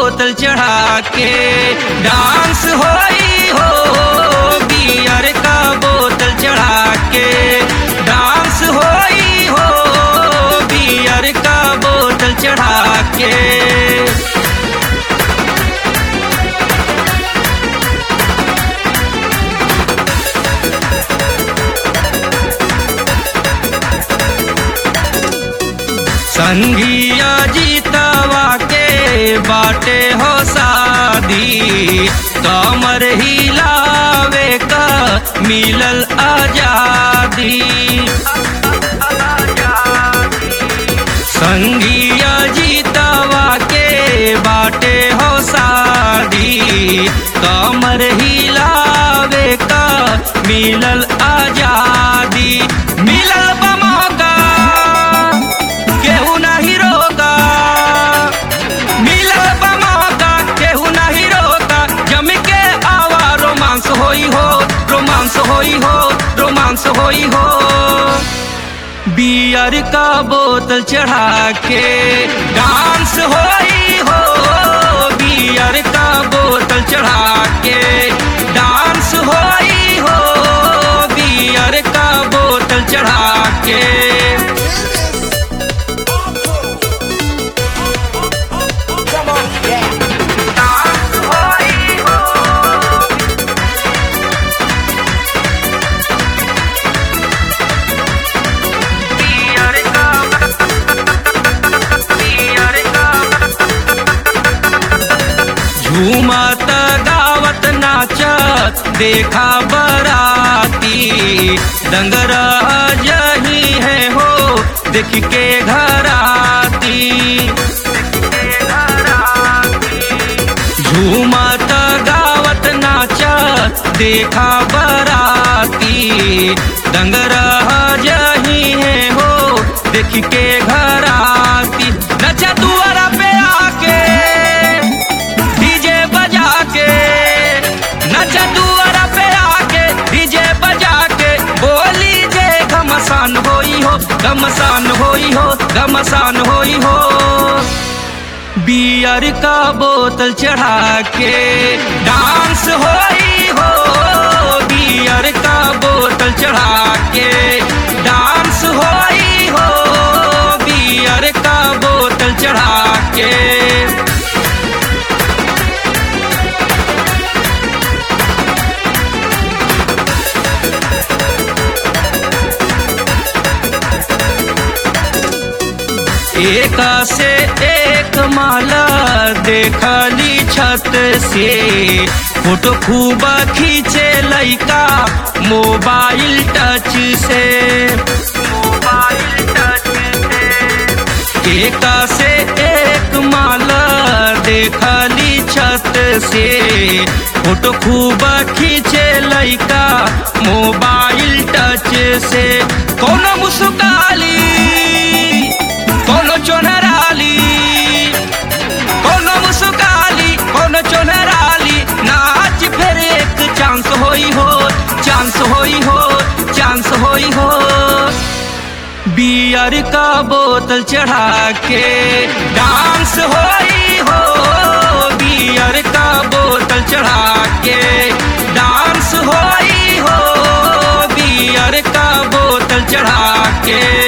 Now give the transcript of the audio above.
बोतल चढ़ा के डांस होई हो बियर का बोतल चढ़ा के डांस होई हो बियर का बोतल चढ़ा के संगिया जीतवा के बाटे हो शादी कमर हिलावे का मिलल आजादी संगिया जीतवा के बाटे हो शादी कमर हिलावे का मिलल आजादी मिलल बा मौका केहू नहीं रोका मिलल बा मौका केहू नहीं रोका जम के आवा रोमांस होई हो रोमांस होई हो रोमांस होई हो बियर का बोतल चढ़ा के डांस होई हो बियर का बोतल चढ़ा के डांस होई हो बियर का बोतल चढ़ा के Come on, yeah. डांस होई हो बियर का बियर का झूमत गावत नाचत देखा बराती डंगरा जही है हो देख के घराती झूमत गावत नाचत देखा बराती डंगरा जही है हो देख के घराती नचा दुआरा पे आके डीजे बजा के नचा दुआरा पे आके डीजे बजा के बोली जे घमसान होई हो घमसान होई हो घमसान होई हो बियर का बोतल चढ़ा के डांस होई हो बियर का बोतल चढ़ा के डांस होई हो बियर का बोतल चढ़ा के एक से एक माला देखली छत से फोटो खूब खींचे लइका मोबाइल टच से मोबाइल टच से एक से एक माला देखली छत से फोटो खूब खींचे लइका मोबाइल टच से कोनो मुस्काली कोनो चोनराली कोनो मुस्काली कोनो चोनराली नाच फिर एक चांस होई हो चांस होई हो चांस होई हो बियर का बोतल चढ़ा के डांस होई हो बियर का बोतल चढ़ा के डांस होई हो बियर का बोतल चढ़ा के